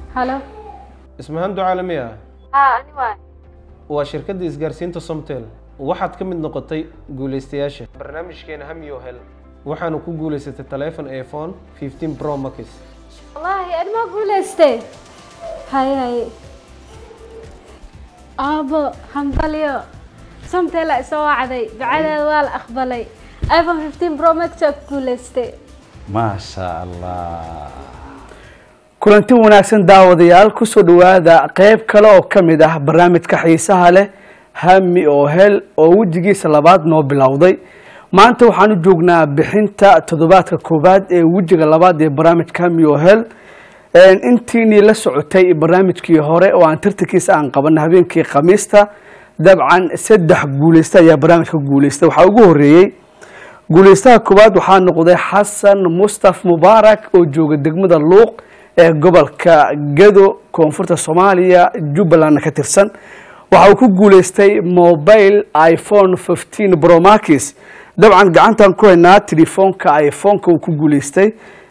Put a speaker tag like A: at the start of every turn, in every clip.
A: halo
B: ismahaan ducaalami ah
A: haa ani waay
B: waa shirkadda isgaarsiinta somtel waxaad ka mid noqotay guulaystayaasha barnaamijkeena hamiyo hel waxaanu ku guulaysatay taleefon iphone 15 pro max
A: wallaahi ani ma guulaystay haye haye aabo hambalyo samteela isoo wacday ducadeeda waa la aqbalay iphone 15 pro max aa ku guulaystay
C: maasha allah
D: kulanti wanaagsan daawadayaal kusoo dhawaada qeyb kale oo ka mid ah barnaamijka xiisaha leh hami oo hel oo wejigiisa labaad noo bilowday maanta waxaan u joognaa bixinta toddobaadka koowaad ee wejiga labaad ee barnaamijka hami oo hel intiinii la socotay barnaamijkii hore oo aan tartankiisa aan qabanay habeenkii khamiista dabcan saddex guuleysta ayaa barnaamijka guuleystay waxaa ugu horeeyey guuleystaha koowaad waxaa noqday xasan mustaf mubaarak oo jooga degmada luuq ee gobolka gado koonfurta soomaaliya jubbalandna ka tirsan waxa uu ku guuleystay mobile iphone 15 bromax dabcan gacantan ku haynaa telefoonka iphoneka uu ku guuleystay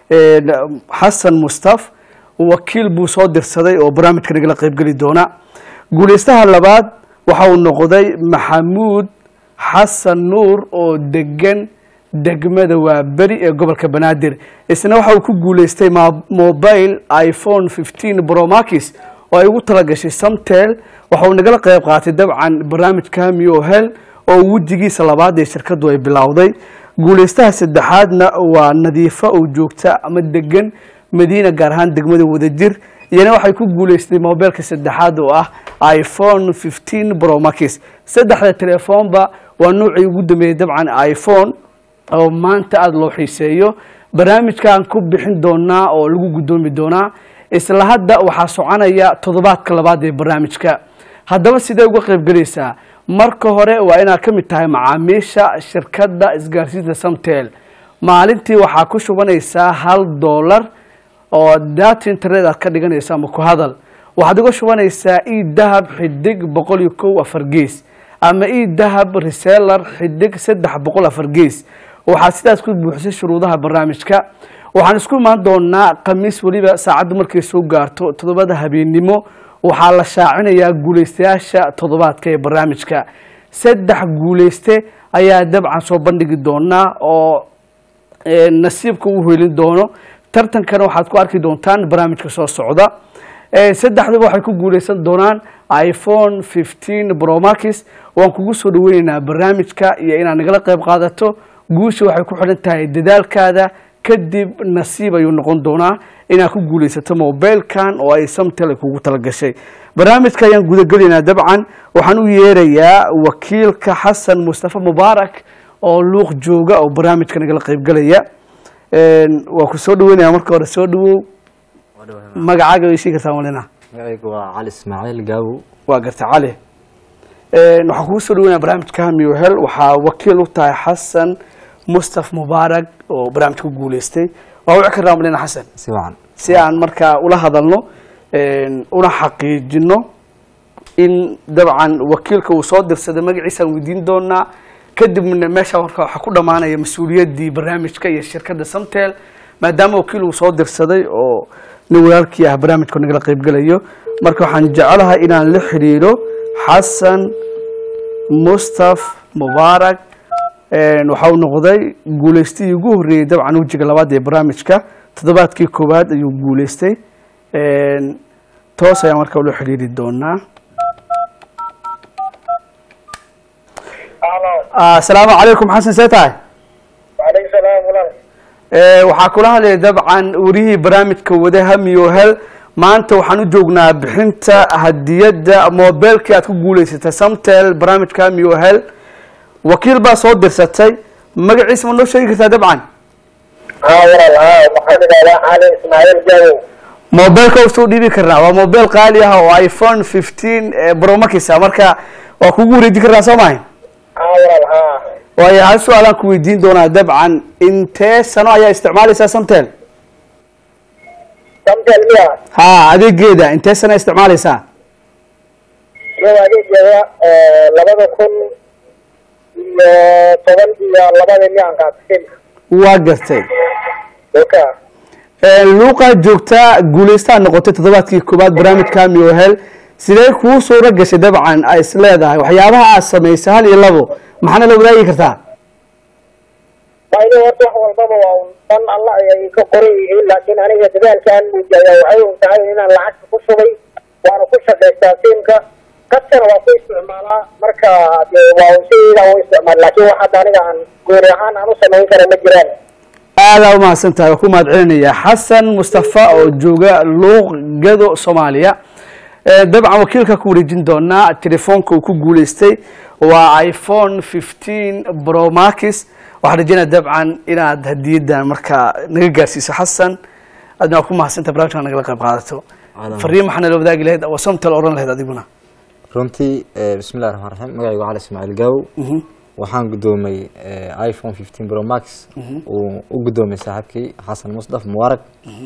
D: xasan mustaf wakiil buu soo dirsaday oo barnaamijka nagala qaybgeli doona guuleystaha labaad waxa uu noqday maxamuud xasan nuur oo degan degmada waa beri ee gobolka banaadir isna waxa uu ku guuleystay mobile iphone 15 bromax oo ay ugu talagashay samtel waxa uu nagala qayb qaatay dabcan barnaamijka hamiyo hel oo wejigiisa labaad ee shirkadu ay bilowday guuleystaha saddexaadna waa nadiifa oo joogta ama degan madiina gaar ahaan degmada wadajir iyana waxay ku guuleystay mobilka saddexaad oo ah iphone 15 bromax saddexda telefoonba waa noocii ugu dambeeyey dabcan iphone oo maanta aada loo xiiseeyo barnaamijkaan ku bixin doonaa oo lagu guddoomi doonaa isla hadda waxaa soconaya toddobaadka labaad ee barnaamijka haddaba sidee uga qaybgelaysaa marka hore waa inaad ka mid tahay macaamiisha shirkadda isgaarsiinta samtel maalintii waxaa ku shubanaysaa hal dollar oo data internet aad ka dhiganaysa ama ku hadal waxaad uga shubanaysaa e dahab xidig boqol iyo kow afar gees ama e dahab reseller xidig saddex boqol afar gees waxaad sidaas ku buuxisay shuruudaha barnaamijka waxaan isku imaan doonaa khamiis weliba saacaddu markay soo gaarto toddobada habeennimo waxaa la shaacinayaa guuleystayaasha toddobaadka ee barnaamijka saddex guuleyste ayaa dabcan soo bandhigi doonaa oo nasiibka u helin doono tartankana waxaad ku arki doontaan barnaamijka soo socda saddexdaba waxay ku guuleysan doonaan iphone 15 bromax waan kugu soo dhaweyneynaa barnaamijka iyo inaad nagala qayb qaadato guusha waxay ku xidhan tahay dadaalkaada kadib nasiib ayuu noqon doonaa inaad ku guulaysato mobilkan oo ay samtel kugu talagashay barnaamijka ayaan gudagelaynaa dabcan waxaan u yeerayaa wakiilka xasan mustafa mubaarak oo luuq jooga oo barnaamijka nagala qaybgelaya waa ku soo dhaweynaya marka hore soo dhawow magacaaga way shii kartaa malina
E: magacaygu waa cali ismaaciil gaabow
D: waa garta cali waxaan kugu soo dhaweynaya barnaamijka hamiyo hel waxaa wakiil u tahay xasan mustaf mubaarak oo barnaamij ku guuleystay waa wici karnaa malina xasan
E: si wacan
D: si aan markaa ula hadalno una xaqiijino in dabcan wakiilka uu soo dirsaday magaciisaan weydiin doonaa kadibna meesha marka waxaa ku dhammaanaya mas-uuliyaddii barnaamijka iyo shirkadda samtel maadaama wakiil uu soo dirsaday oo nin walaalkii ah barnaamijka nagala qaybgelayo marka waxaan jecelahay inaan la xidhiidho xasan mustaf mubaarak waxa uu noqday guuleystihii ugu horreeyey dabcan wejiga labaad ee barnaamijka toddobaadkii koowaad ayuu guuleystay toos ayaan markaa ula xidhiiri doonaa asalaamu calaykum xasan see tahay
F: وعليكم السلام walaal
D: waxaa kula hadlaya dabcan warihii barnaamijka wada hamiyo hel maanta waxaan u joognaa bixinta hadiyadda mobilkii aad ku guuleysatay samtel barnaamijka hamiyo hel wakiil baa soo dirsatay magaciisa ma noo sheegi kartaa dabcan
F: haa walaal haa waxaan idhahdaa cali ismaaciil gabow
D: mobilka usoo dhiibi karnaa waa mobil qaali ah oo iphone 15 bromax ah marka waa kugu wareejin karnaa soo mahay
F: haa walaal haa
D: waayo hal su-aalaan ku weydiin doonaa dabcan intee sano ayaa isticmaalaysaa samtel
F: samtel miya
D: ha adeegeeda intee sano isticmaalaysaa
F: iyo adeegeeda labada kun iyo toban iyo labada miyaan qaatay
D: waa gartay
F: dhulka
D: luuqaa joogtaa guuleystaa noqotay toddobaadkii koowaad barnaamijka hamiyo hel sidee kuu suuro gashay dabcan ay is leedahay waxyaabaha aad samaysay hal iyo labo maxaana la wadaagi kartaa
F: faa'iido horta wax walbaba waa un dan alla ayay ka qoran yihiin laakiin aniga dadaalkaan muujaya waxay un tahay inaan lacagta ku shubay waana ku shaqaystaa siimka kaskana waa ku isticmaalaa marka dee waa un sideeda u isticmaal laakiin wax hadda aniga aan gooni ahaan aan u samayn kara ma jiraan
D: aadaa umahadsan tahay waa ku mahad celinaya xasan mustafa oo jooga luuq gado soomaaliya Eh, dabcan wakiilka ku wareejin doonaa telefoonka uu ku guuleystay waa iphone 15 pro max waxaan rajeynaya dabcan inaad hadiyadan markaa naga gaarsiiso xasan adna waa ku mahadsantahay barnaamijka nagala qayb qaadato
E: Aadan.
D: fariin maxaana la wadaagi lahayd oo somtal oran lahayd adiguna
E: runtii eh, bismillahi raxmaan raxiim magacaygu cali ismaaciil gaawow waxaan guddoomay eh, iphone 15 pro max uu u guddoomay saaxiibkii xasan musdaf mubaarak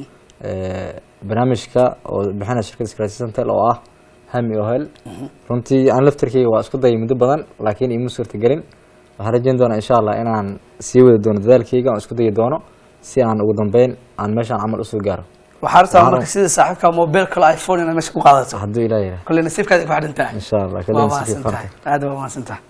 E: Eh, barnaamijka oo bixinaya shirkadda isgaarsiisantel oo ah hami ohel runtii aan laftarkeyga waa isku dayay muddo badan laakiin iima suurtagelin waxaan rajeyn doonaa insha allah inaan sii wadi doono dadaalkeyga aan isku dayi doono si aan ugu dambeyn aan meeshaan camal usoo gaaro
D: waxaa rabtaa
E: Waaw.
D: marka sida saaxiibka mobile kale iphone inaad meesha ku qaadato
E: hadduu ilaah yidhaah
D: kole nasiibkaada ku xidhan tahay
E: insha allah
D: waa
E: kadib si
D: mahadsantahay
E: fiican
D: aad waa mahadsantahay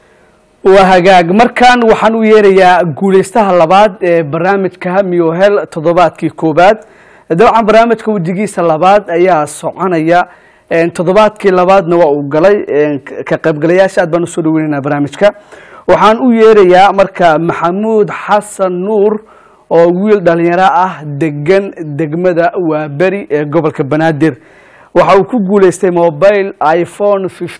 D: waa hagaag markan waxaan u yeerayaa guuleystaha labaad ee barnaamijka hamiyo hel toddobaadkii koowaad dabcan barnaamijka wejigiisa labaad ayaa soconaya Een, toddobaadkii labaadna waa uu galay Een, ka- ka qaybgalayaasha aad baan usoo dhaweynaynaa barnaamijka waxaan u yeerayaa marka maxamuud xasan nuur oo wiil dhalinyaro ah degan degmada waaberi ee gobolka banaadir waxa uu ku guuleystay mobile iphone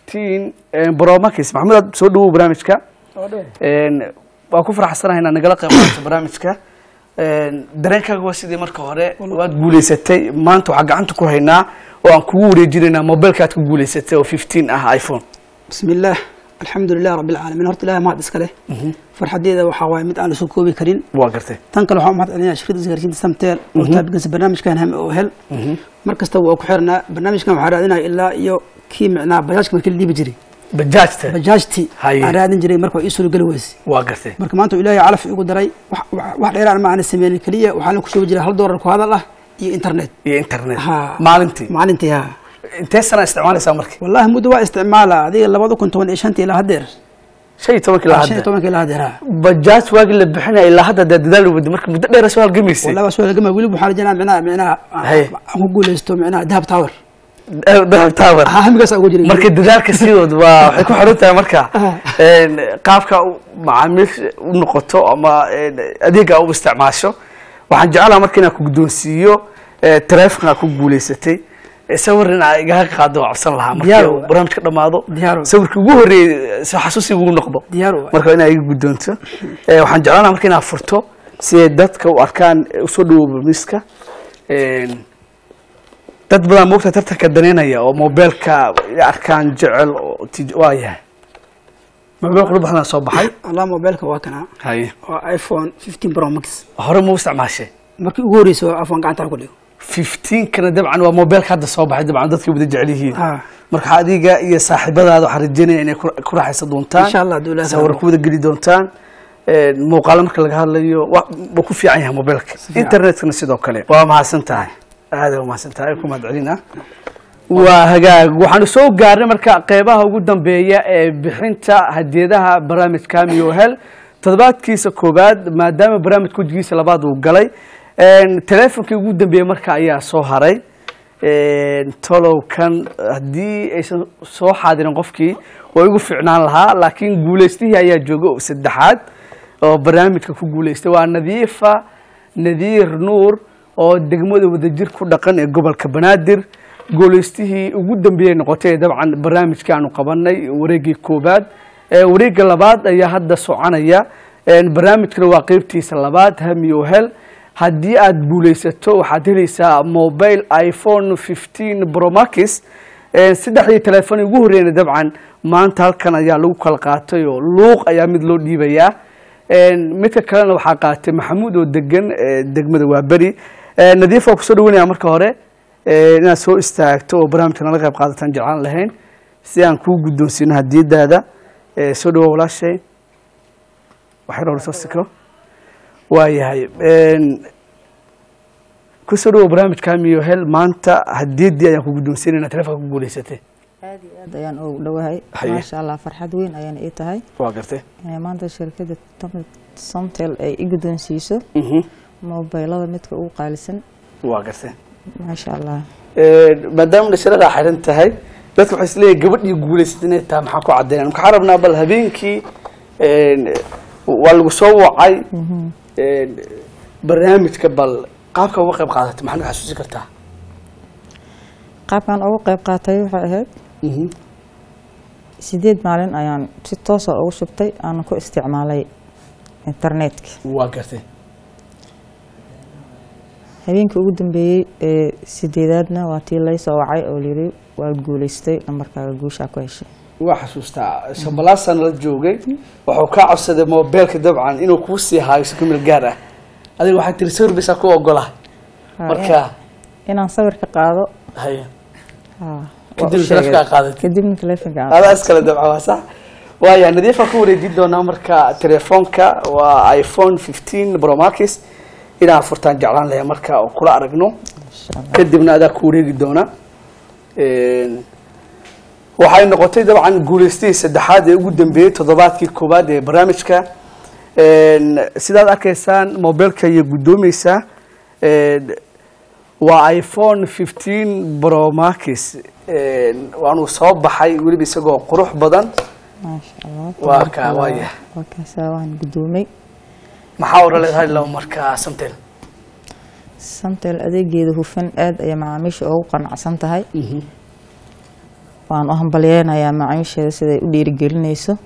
D: 15 pro max maxamuud aad soo dhawow barnaamijka Een, waa ku faraxsanahay inaad nagala qayb qaadato barnaamijka Een, dareenkaaga waa sidii marka hore waad guuleysatay maanta waxaa gacanta ku haynaa oo aan kugu wareejinaynaa mobilka aad ku guuleysatay oo 15 ah iphone
G: بسم الله الحمد لله رب العالمين horta ilaahay mahad iska leh farxadeeda waxaa waaye mid aan la soo koobi karin
D: waa gartay
G: tan kale waxaan mahad celinayaa shirkadda isgaarsiinta samtel oo taabigansa barnaamijkan hame oo hel mar kasta waa ku xirnaa barnaamijkan waxaa raadinaya ilaa iyo kii micnaa bajaajka markii la dhiibi jiray
D: bajaajta
G: bajaajti
D: Haye.
G: aan raadin jiray marka waa ii suuro geli weyse
D: waa gartay
G: marka maanta ilaahay calaf igu daray wax- wax wax dheeraan ma aana sameynin keliya waxaa la ku shubi jiray hal doolar ku hadal ah iyo internet
D: iyo internet
G: Ha.
D: maalintii
G: maalintii ha
D: intee sana isticmaalaysaa markii
G: wallahi muddo waa isticmaala adiga labada kun toban iyo shantii ilaa haddeer
D: shan iyo tobankii la
G: shan iyo
D: hadda
G: tobankii ilaa haddeer ha
D: bajaaj waagii la bixinaya ilaa hadda dee dadaal wadi marka muddo dheer soo halgamaysay
G: والله بس ولا جماعة ولي بحال جنا معناها معناها
D: هي.
G: أقول استو معناها ذهب تاور
D: dahab tower
G: ها هم قص أقول جري
D: marka dadaalka sidood waa waxay ku xiran tahay marka een, qaabka u- macaamiisha u noqoto ama een, adeega u isticmaasho waxaan jeclaha marka inaan ku guddoonsiiyo ee, taleefanka ku guuleysatay ee, sawir in aa igaga qaado waa cabsan lahaa markii
G: Diyaar
D: uu
G: waay.
D: barnaamijka dhamaado
G: Diyaar waay.
D: sawirkii ugu horreeyey si xasuusiga ugu noqdo
G: ديار واي.
D: marka inaa iga guddoonto Ee, waxaan jeclaan lahaa marka inaad furto si ay dadka u arkaan ee, usoo dhawooba miska Een, dad badan moogta tartanka daneynaya oo mobeelka ay arkaan jecel oo tij- waa yahay mobil qurux badan soo baxay
G: الله موبايلك واكنا
D: haye
G: ايفون 15 برو ماكس
D: hore ma u isticmaashay
G: markii ugu horreysay oo afwan gacanta ku dhigo
D: 15 kana dabcan waa mobeelka hadda soo baxay dabcan dadkii wada jecel yihiin
G: Ha.
D: marka adiga iyo saaxiibadaada waxaan rajeynaya inay ku ku raaxaysan doontaan
G: Insha Allah, hadduu Ilaahay
D: sawir
G: rabo.
D: ku wada geli doontaan Een, muuqaalo marka laga hadlayo wa- wuu ku fiican yahay mobeelka
G: fiican.
D: internetkana sidoo kale waa mahadsan tahay aad waa mahadsan tahay ku mahad celina waa hagaag waxaanu soo gaarnay marka qeybaha ugu dambeeya ee bixinta hadiyadaha barnaamijka miyo hel toddobaadkiisa koowaad maadaama barnaamijka wejigiisa labaad uu galay Een, teleefonkii ugu dambeeyey marka ayaa soo haray Een, tolowkan haddii aysan soo xaadirin qofkii waa igu fiicnaan lahaa laakiin guuleystihii ayaa jooga oo saddexaad oo barnaamijka ku guuleystay waa nadiifa nadiir nuur oo degmada wadajir ku dhaqan ee gobolka banaadir guuleystihii ugu dambeeyey noqotay ee dabcan barnaamijkii aanu qabanay wareegii koowaad ee wareegga labaad ayaa hadda soconaya Een, barnaamijkana waa qeybtiisa labaad hamiyo hel haddii aad guuleysato waxaad helaysaa mobile iphone 15 pro max Een, saddexdii teleefon ugu horreeyna dabcan maanta halkan ayaa lagu kala qaatay oo luuq ayaa mid loo dhiibayaa Een, midka kalena waxaa qaatay maxamuud oo degan ee, degmada waaberi Een, nadiif waa kusoo dhawanaya marka hore Een, inaad soo istaagto oo barnaamijka nala qayb qaadataan jeclaan lahayn si aan kuu guddoonsiino hadiyadaada Ee, soo dhawo walaashay waxay hore soo sikro waa yahay Een, kusoo dhawo barnaamijka hamiyo hel maanta hadiyadii ayaan ku guddoonsiinayna telefonka ku guulaysatay
H: aad iyo aad ayaan ugu dhowahay
D: Haye.
H: maasha allah farxad weyn ayaan ii tahay
D: waa gartay
H: inay maanta shirkadda Tom- somtel ay i guddoonsiiso
D: Mhm.
H: mobilada midka ugu qaalisan
D: waa gartay
H: maasha allah
D: maadaama dhasharadaa xiran tahay dadka waxay isleeyahay gabadhii guulaysatay inay tahay maxaa ku caddeynaya maxaa rabnaa bal habeenkii een, waa lagu soo wacay een, barnaamijka bal qaabka uga qayb qaadatay maxaa naga xasuusi kartaa
H: qaabkan ugu qayb qaatay waxay ahayd sideed maalin ayaan si toosa ugu shubtay aan ku isticmaalay internetka
D: waa gartay
H: habeenkii ugu dambeeyey ee sideedaadna waa tii lay soo wacay oo layiri waad guulaystay nambarkaaga guushaa ku heshay
D: waa xasuustaa shambalaasan la joogay wuxuu kaa codsaday mobeelka dabcan inuu kuu sii haayo si kumil gaar ah adiga waxaa tiri sawir bisaa ku ogola
H: Ha,
D: marka
H: inaan sawir ka qaado
D: haya
H: ha, waa
D: Kadib
H: u sheegay.
D: telefonka aad qaadatay.
H: kadibna telefonka aan
D: adaa iskale dabcan waa sax waaya nadiifa ku wareejin doonaa marka telefoonka waa iphone 15 pro max inaan furtaan jeclaan lahaa marka oo kula aragno kadibna adaa ku wareegi doona Een, waxay noqotay dabcan guulaystihii saddexaad ee ugu dambeeyey toddobaadkii koowaad ee barnaamijka Een, sidaad arkaysaan mobilka ayay guddoomeysaa Een, waa iphone 15 pro max Een, waanuu soo baxay weliba isagoo qurux badan
H: maasha allah
D: Waa kaa, waa yahay.
H: waa kaasaa waan guddoomay
D: maxaa ora leedahay laba markaa samtel
H: samtel adeegeeda hufan aad ayay macaamiisha ugu qanacsan tahay waan u hambalyeynayaa macaamiisheeda siday u dhiirigelinayso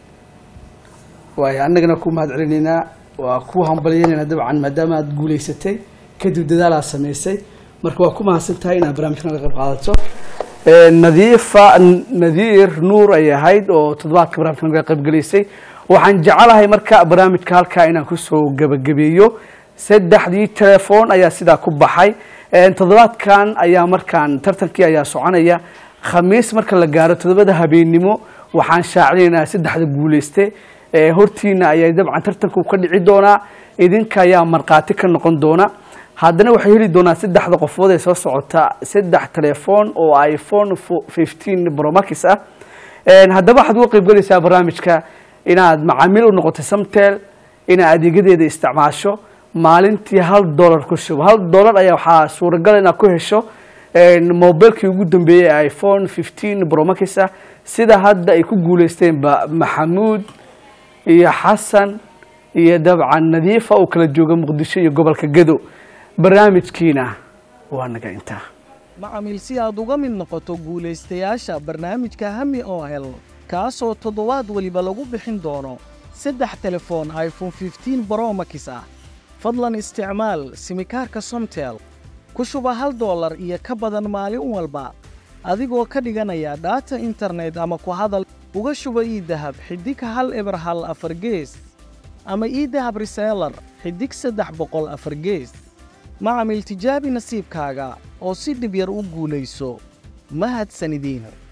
D: waayo annagana ku mahad celinaynaa waa ku hambalyeynayna dabcan maadaama aad guulaysatay kadib dadaal aad samaysay marka waa ku mahadsan tahay inaad barnaamijkan ka qayb qaadato nadiifa nadiir nuur ay ahayd oo toddobaadka barnaamijkan ka qayb gelaysay waxaan jecelahay marka barnaamijka halkaa inaan kusoo gabagabeeyo saddexdii telefoon ayaa sidaa ku baxay toddobaadkan ayaa markaan tartankii ayaa soconaya khamiis marka la gaaro toddobada habeennimo waxaan shaacinaynaa saddexda guuleyste ee hortiina ayaa dabcan tartanku ka dhici doonaa idinka ayaa markhaati ka noqon doona haddana waxay heli doonaa saddexda qofood ee soo socota saddex telefoon oo iphone fifteen bromax ah haddaba waxaad uga qaybgalaysaa barnaamijka inaad macaamiil u noqoto samtel inaad adeegyadeeda isticmaasho maalintii hal dollar ku shubo hal dollar ayaa waxaa suuragal inaad ku hesho mobilkii ugu dambeeyey ee iphone fifteen bromax ah sida hadda ay ku guuleysteenba maxamuud iyo xasan iyo dabcan nadiifa oo kala jooga muqdisho iyo gobolka gado barnaamijkiina waa naga intaa
I: macamiil si aad uga mid noqoto guulaystayaasha barnaamijka hami oo hel kaasoo toddobaad weliba lagu bixin doono saddex telefoon iphone fifteen bromax ah fadlan isticmaal simikaarka somtel ku shuba hal dollar iyo ka badan maalin walba adigoo ka dhiganaya dhaata internet ama ku hadal uga shuba ii dahab xidig hal eber hal afar gees ama ii dahab reseelar xidig saddex boqol afar gees macamil tijaabi nasiibkaaga oo si dhib yar u guulayso mahadsanidin